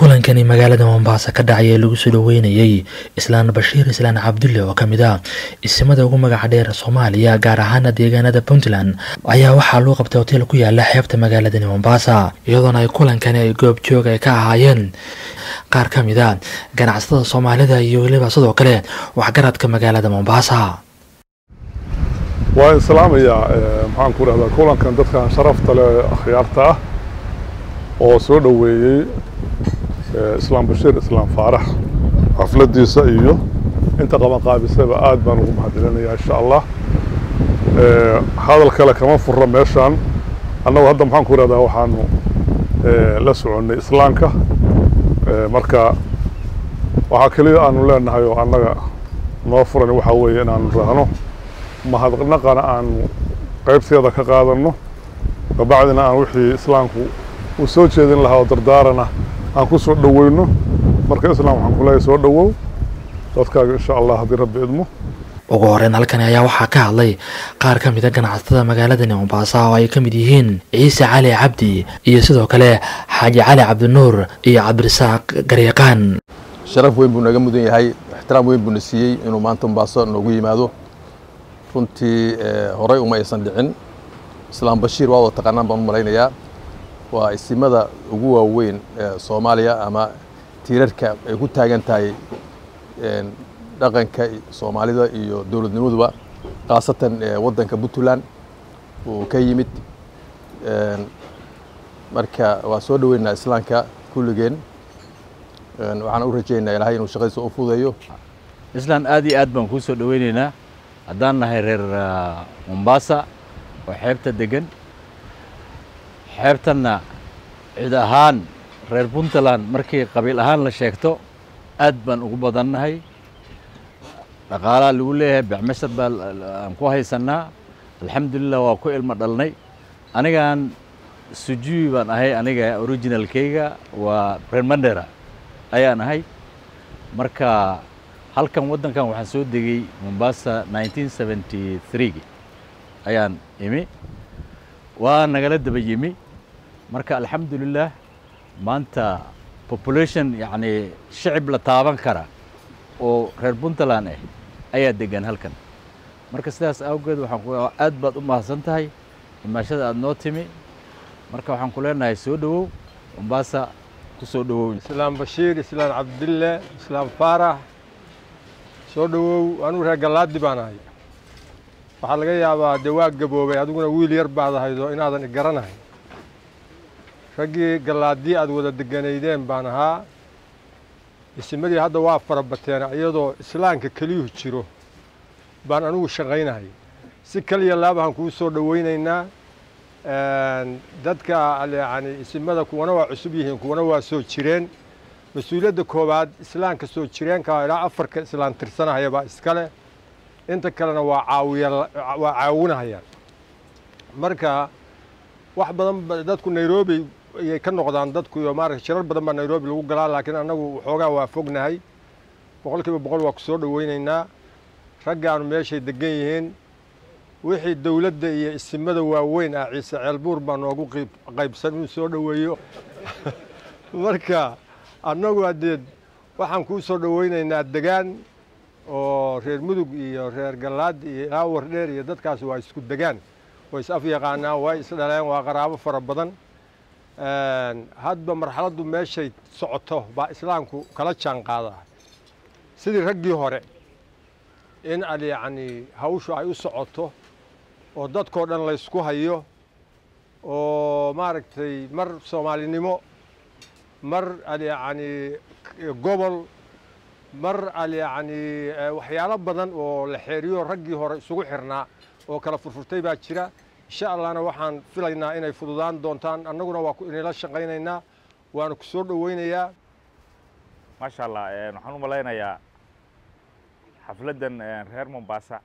kulankani magaalada mombasa ka dhacay ee lagu soo dhaweynayey islaan bashiir islaan cabdulle oo ka mid ah isimada ugu magaca dheer soomaaliya gaar ahaana deegaanada puntland ayaa waxaa loo qabtay hoteel ku yaala xeebta magaaladani mombasa iyadoona ay kulankani ay goob joog ay ka ahaayeen qaar ka mid a ganacsatada soomaalida iyo weliba sidoo kale waxgaradka magaalada mombasa waa islaamayaa maxaan ku dhahdaa kulankan dadkan sharafta leh akhyaarta ah oo soo dhoweeyey islaam bashiir islaam faarax xafladdiisa iyo inta qabanqaabisaba aad baan ugu mahadcelinayaa insha allah hadal kale kama furra meeshaan annagu hadda maxaan ku idhahdaa waxaanu la soconnay islaamka marka waxaa keliya aanu leenahay oo annaga noo furan waxaa weeye inaanu raahno mahadnaqana aanu qaybteeda ka qaadanno kabacdina aan wixii islaamku uu soo jeedin lahaa oo dardaarana aan ku soo dhoweyno marka islaam waxaan kuleeyahay soo dhowow dadkaaga insha allah haddii rabbi idmo ugu horeyn halkani ayaa waxaa ka hadlay qaar ka mid a ganacsatada magaaladani mombasa oo ay ka mid yihiin ciise cali cabdi iyo sidoo kale xaaji cali cabdinuur iyo cabdirasaaq garyaqaan sharaf weyn buu naga mudan yahay ixtiraam weyn buuna siiyey inuu maanta mombaaso noogu yimaado runtii horey uma aysan dhicin islaam bashiir waa wada taqaanaan baan u malaynayaa waa isimada ugu waaweyn ee soomaaliya ama tiirarka ay ku taagan tahay dhaqanka soomaalida iyo dowladnimaduba khaasatan waddanka puntland uu ka yimid marka waa soo dhoweynaa islaamka kulligeen waxaan u rajaynayaa ilahay inuu shaqadiisa u fudeeyo islaan aad iyo aad baan kuu soo dhoweynaynaa haddaan nahay reer mombasa oo xeebta degan xeebtanna cid ahaan reer puntland markii qabiil ahaan la sheegto aad baan ugu badannahay dhaqaalaa lagu leeyahay becmashar baa aan ku haysannaa alxamdulilah waa ku ilmo dhalnay anigaan sujuuy baan ahay aniga originalkayga waa reer mandera ayaan ahay marka halkan waddankan waxaan soo degay mombasa nineteen seventy threegi ayaan imi waa nagala daba yimi marka alxamdulilah maanta population yacni shicib la taaban kara oo reer puntland ah ayaa degan halkan marka sidaas awgeed waxaan ku aad baad u mahadsan tahay imaashada aada noo timi marka waxaan ku leenahay soo dhowow mombasa ku soo dhowow islaam bashiir islaam cabdille islaam faarax soo dhowow anuu reer gallaadi baan ahay waxaa laga yaabaa dee waa gaboobay adiguna wiil yar baad ahaydoo inaadan igaranahay raggii gallaadii aad wada deganaydeen baan ahaa isimadii hadda waa farabateen iyadoo islaamka keliyuhu jiro baan anugu shaqaynahay si kaliya laabahan kuu soo dhoweynaynaa dadka yani isimada kuwana waa cusub yihiin kuwana waa soo jireen mas-uuliyadda koowaad islaamka soo jireenka ilaa afarka islaan tirsanahaya baa iskale inta kalena waa caawiya waa caawinahayaan marka wax badan dadku nairobi ayay ka noqdaan dadku iyo maarata shirar badan baa nairobi lagu galaa laakiin annagu waxoogaa waa fognahay boqol kiiba boqol waa ku soo dhoweynaynaa raggaanu meeshay degan yihiin wixii dowladda iyo isimada waaweyn ah ciise ceelbuur baa noogu qaybsan inuu soo dhoweeyo marka annagu haddee waxaan kuu soo dhoweynaynaa degaan oo reer mudug iyo reer gallaad iyo ilaa wardheer iyo dadkaas waa isku degaan way is af yaqaanaan way is dhaleen waa qaraabo fara badan hadba marxaladdu meeshay socoto baa islaamku kala jaan qaadaa sidii raggii hore in ad yacni hawshu ay u socoto oo dadkoo dhan laysku hayo oo maaragtay mar soomaalinimo mar ad yacni gobol mar ad yacni waxyaalo badan oo la xeeriyo raggii hore isugu xirnaa oo kala furfurtay baa jira insha allahna waxaan filaynaa inay fududaan doontaan annaguna waa inayla shaqaynaynaa waana ku soo dhoweynayaa maasha allah waxaan u malaynayaa xafladdan reer mombasa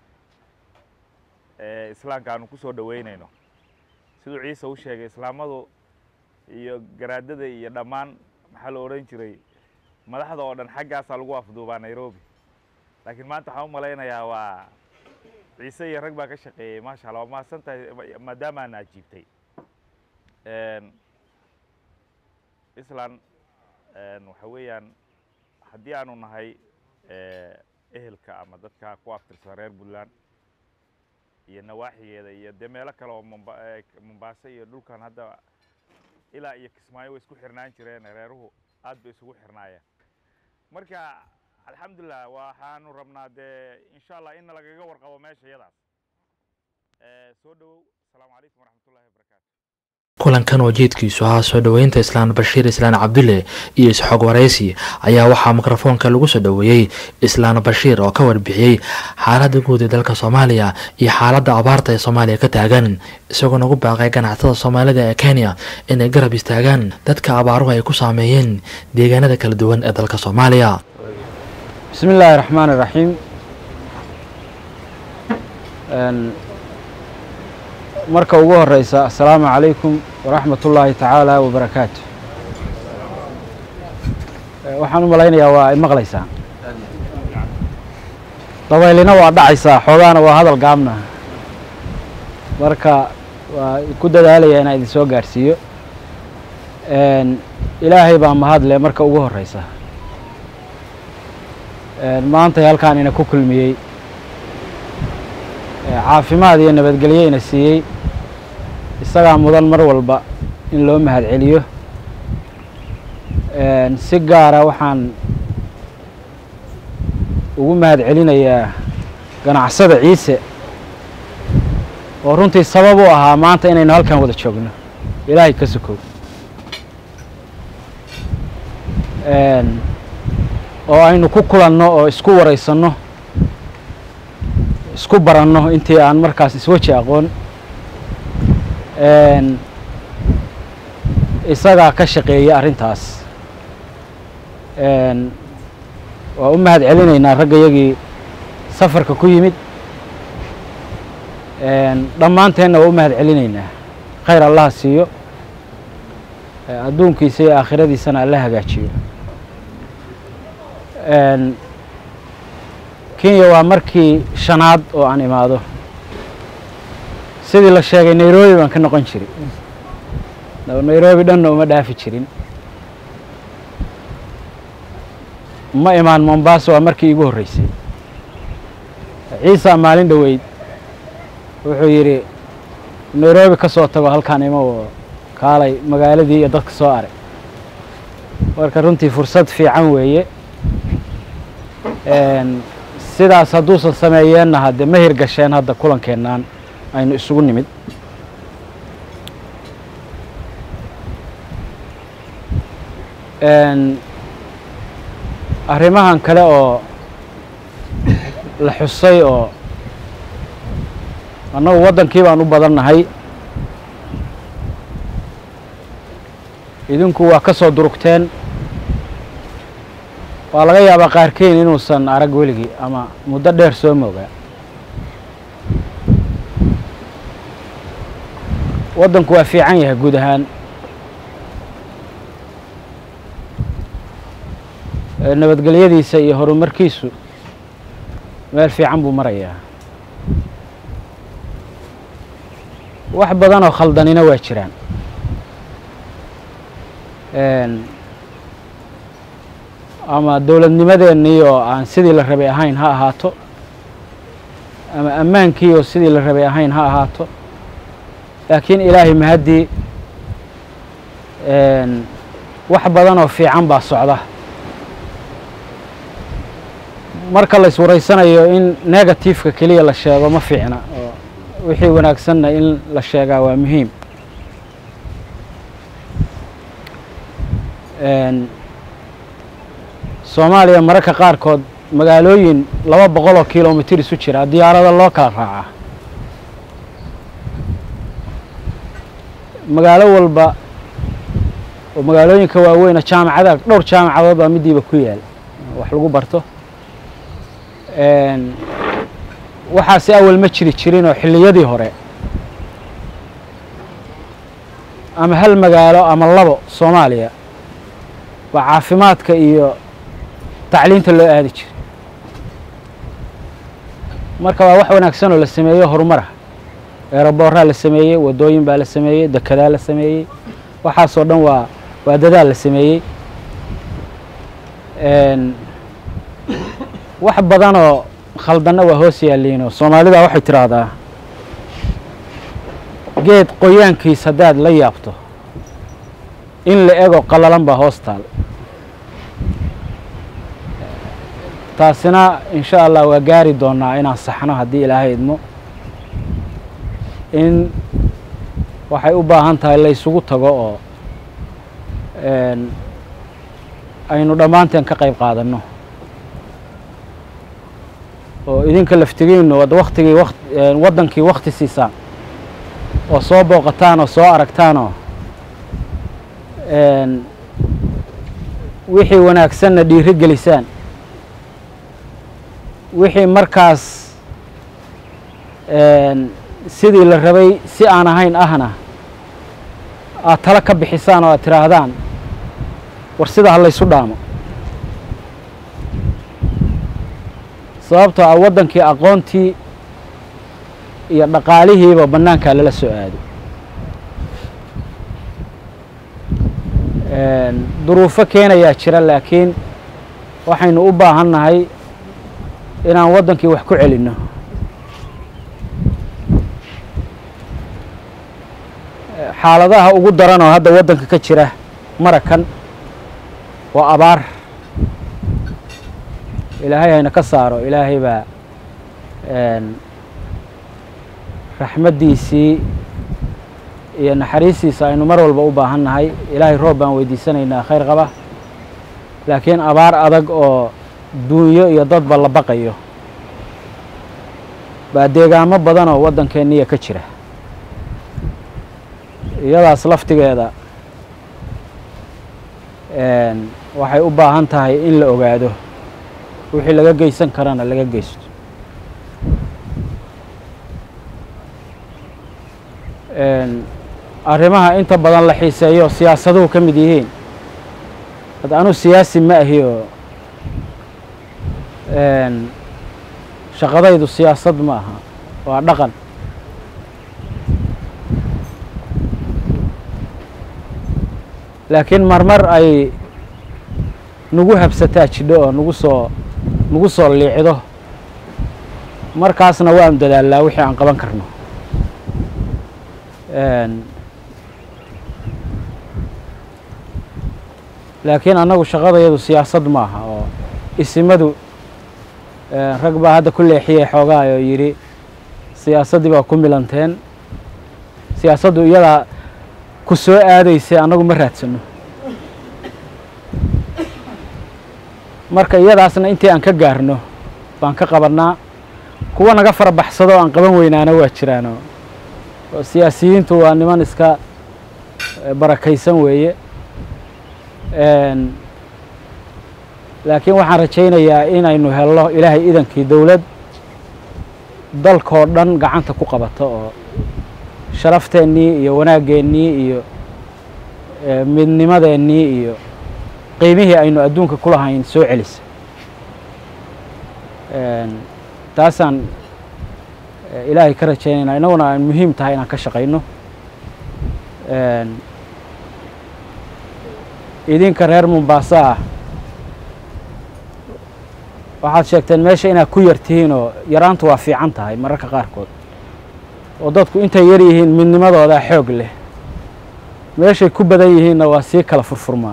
ee islaamka aanu ku soo dhoweynayno siduu ciise u sheegay islaamadu iyo garaadada iyo dhammaan maxaa la odhan jiray madaxda oo dhan xaggaasaa lagu afduubaa nairobi laakiin maanta waxaan u malaynayaa waa ciise iyo rag baa ka shaqeeyey maasha allah waa mahadsan tahay maadaama aana ajiibtay islan waxa weeyaan haddii aanu nahay ehelka ama dadka ku aftirsan reer puntland iyo nawaaxigeeda iyo dee meelo kale oo mombaaso iyo dhulkan hadda ilaa iyo kismaayo way isku xirnaan jireen reeruhu aad bay isugu xirnaayeen marka alxamdulilah waxaanu rabnaa dee insha allah in lagaga warqabo meesha iyadaas soo dhowow asalaamu calaykum waraxmatullahi wabarakaatu kulankan oo jeedkiisu ahaa soo dhoweynta islaan bashiir islaan cabdulle iyo isxoog waraysi ayaa waxaa mikrofoonka lagu soo dhoweeyey islaan bashiir oo ka warbixiyey xaaladda guud ee dalka soomaaliya iyo xaaladda abaarta ee soomaaliya ka taagan isagoo nagu baaqay ganacsatada soomaalida ee kenya inay garab istaagaan dadka abaaruhu ay ku saameeyeen deegaanada kala duwan ee dalka soomaaliya bismi illaahi raxmaan iraxiim marka ugu horeysa assalaamu calaykum waraxmat ullaahi tacaala wabarakaatu waxaan u malaynayaa waa ay maqlaysaan dabaylina waa dhacaysaa xoogaana waa hadal gaabna marka waa ku dadaalaya inaan idin soo gaadhsiiyo ilaahay baa mahadle marka ugu horeysa maantay halkaan ina ku kulmiyey caafimaad iyo nabadgelyo ina siiyey isagaa mudan mar walba in loo mahad celiyo si gaara waxaan ugu mahad celinayaa ganacsada ciise oo runtii sabab u ahaa maanta inaynu halkan wada joogno ilaahay ka sokow oo aynu ku kulanno oo isku waraysanno isku baranno intii aan markaas isweji aqoon isagaa ka shaqeeyey arrintaas waa u mahad celinaynaa raggayagii safarka ku yimid dhammaanteenna waa u mahad celinaynaa khayr allaha siiyo adduunkiisa iyo aakhiradiisana alla hagaajiyo kenya waa markii shanaad oo aan imaado sidii la sheegay nairobi baan ka noqon jiray nairobi dhanna uma dhaafi jirin ma imaan mombasa waa markii iigu horreysay ciisa maalin dhoweyd wuxuu yidhi nairobi ka soo tago halkaan ima oo kaalay magaaladii iyo dadka soo arag marka runtii fursad fiican weeye sidaas hadduusan sameeyeenna hadde ma hirgasheen hadda kulankeennan aynu isugu nimid arrimahan kale oo la xusay oo annagu waddankii baan u badannahay idinku waa ka soo durugteen waa laga yaabaa qaarkeyn inuusan arag weligii ama muddo dheer soo moogaa waddanku waa fiican yahay guud ahaan nabadgelyadiisa iyo horumarkiisu meel fiican buu marayaa wax badan oo khaldanina waa jiraan ama dowladnimadeennii oo aan sidii la rabay ahayn ha ahaato ama ammaankii oo sidii la rabay ahayn ha ahaato laakiin ilaahay mahaddii wax badan oo fiican baa socda marka la iswaraysanayo in negativeka keliya la sheego ma fiicna oo wixii wanaagsanna in la sheegaa waa muhiim soomaaliya mararka qaarkood magaalooyin laba boqol oo kilomitir isu jira diyaarada loo kala raacaa magaalo walba oo magaalooyinka waaweyna jaamacada dhowr jaamacadood baa midiiba ku yaal wax lagu barto waxaasi awal ma jiri jirin oo xilliyadii hore ama hal magaalo ama labo soomaaliya baa caafimaadka iyo tacliinta loo aadi jiray marka waa wax wanaagsan oo la sameeyo horumar ah eeraboorraa la sameeyey waddooyin baa la sameeyey dekedaa la sameeyey waxaasoo dhan waa waa dadaal la sameeyey wax badanoo khaldanna waa hoos yaalliinoo soomaalida waxay tidhaahdaa geed qoyaankiis haddaad la yaabto in la ego qallalan baa hoos taal taasina insha allah waa gaari doonaa inaan saxno haddii ilaahay idmo in waxay u baahan tahay laysugu tago oo aynu dhammaanteen ka qayb qaadanno oo idinka laftigiinnu ad waktigii wak waddankii wakti siisaan oo soo booqataan oo soo aragtaanoo wixii wanaagsanna dhiiri gelisaan wixii markaas sidii la rabay si aan ahayn ahna aad talo ka bixisaan oo aad tidhaahdaan war sida ha laysu dhaamo sababtoo ah waddankii aqoontii iyo dhaqaalihiiba bannaankaa lala soo aaday duruufo keenayaa jira laakiin waxaynu u baahan nahay inaan waddankii wax ku celinno xaaladaha ugu daran oo hadda waddanka ka jira marakan waa abaar ilaahay hayna ka saaro ilaahay baa raxmaddiisii iyo naxariistiisa aynu mar walba u baahan nahay ilaahay roob baan weydiisanaynaa khayr qaba laakiin abaar adag oo duunyo iyo dadba la baqayo baa deegaamo badan oo waddankeenniya ka jira iyadaas laftigeeda waxay u baahan tahay in la ogaado wixii laga geysan karana laga geysto arrimaha inta badan la xiiseeyo siyaasaduhu ka mid yihiin had anu siyaasi ma ahi oo shaqadaydu siyaasad ma aha waa dhaqan laakiin marmar ay nagu habsataa jidho oo nagu soo nagu soo liicdo markaasna waanu dadaalnaa wixii aan qaban karno laakiin annagu shaqadayadu siyaasad ma aha oo isimadu rag baa hadda ku leexiyey xoogaa oo yidhi siyaasaddii baa ku milanteen siyaasaddu iyadaa ku soo aadaysay annagu ma raadsano marka iyadaasna intii aan ka gaarno baan ka qabannaa kuwa naga fara baxsado o aan qaban weynaana waa jiraano oo siyaasiyiintu waa niman iska barakaysan weeye laakiin waxaan rajaynayaa inaynu helno ilaahay idankii dowlad dalkoo dhan gacanta ku qabato oo sharafteenii iyo wanaaggeenii iyo midnimadeennii iyo qiimihii aynu adduunka ku lahayn soo celisa taasaan ilaahay ka rajaynaynaa innaguna aan muhiim tahay inaan ka shaqayno idinka reer mombaaso ah waxaad sheegteen meesha inaad ku yar tihiin oo yaraantu waa fiican tahay mararka qaarkood oo dadku intay yar yihiin midnimadoodaa xoog leh meeshay ku badan yihiinna waa sii kala furfurmaa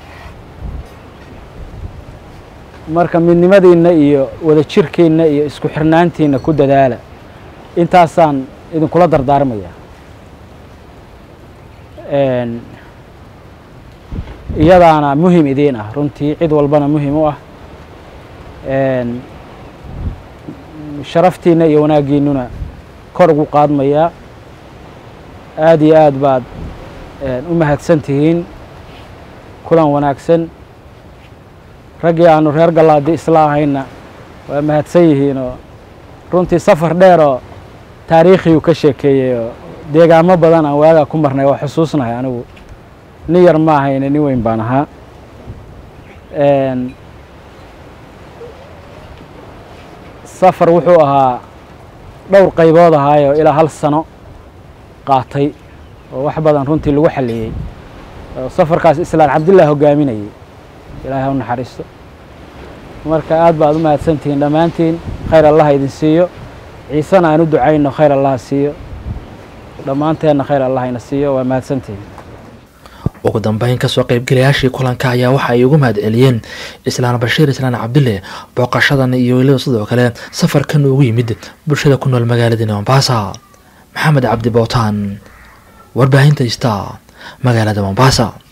marka midnimadiinna iyo wada jirkiinna iyo isku xirnaantiinna ku dadaala intaasaan idinkula dardaarmaya iyadaana muhim idiin ah runtii cid walbana muhim u ah sharaftiinna iyo wanaaggiinnuna kor ugu qaadmayaa aada iyo aad baad u mahadsan tihiin kulan wanaagsan raggii aanu reer gallaadi isla ahayna waa mahadsan yihiin oo runtii safar dheer oo taariikhiyuu ka sheekeeyey oo deegaamo badan aan waagaa ku marnay waa xusuusnahay anigu nin yar ma ahayne nin weyn baan ahaa safar wuxuu ahaa dhowr qaybood ahaayoo ilaa hal sano qaatay oo wax badan runtii lagu xalliyey oo safarkaas islaan cabdillah hogaaminayay ilaahay ha u naxariisto marka aad baad u mahadsantihiin dhammaantiin khayr allaha idin siiyo ciisena aan u ducayno khayr allaha siiyo dhammaanteenna khayr allah ina siiyo waa mahadsantihiin ugu dambeyn kasoo qaybgalayaashii kulanka ayaa waxa ay ugu mahad celiyeen islaan bashiir islaan cabdille booqashadan iyo weliba sidoo kale safarkan ugu yimid bulshada ku nool magaaladani mombasa maxamed cabdi bootaan warbaahinta ista magaalada mombasa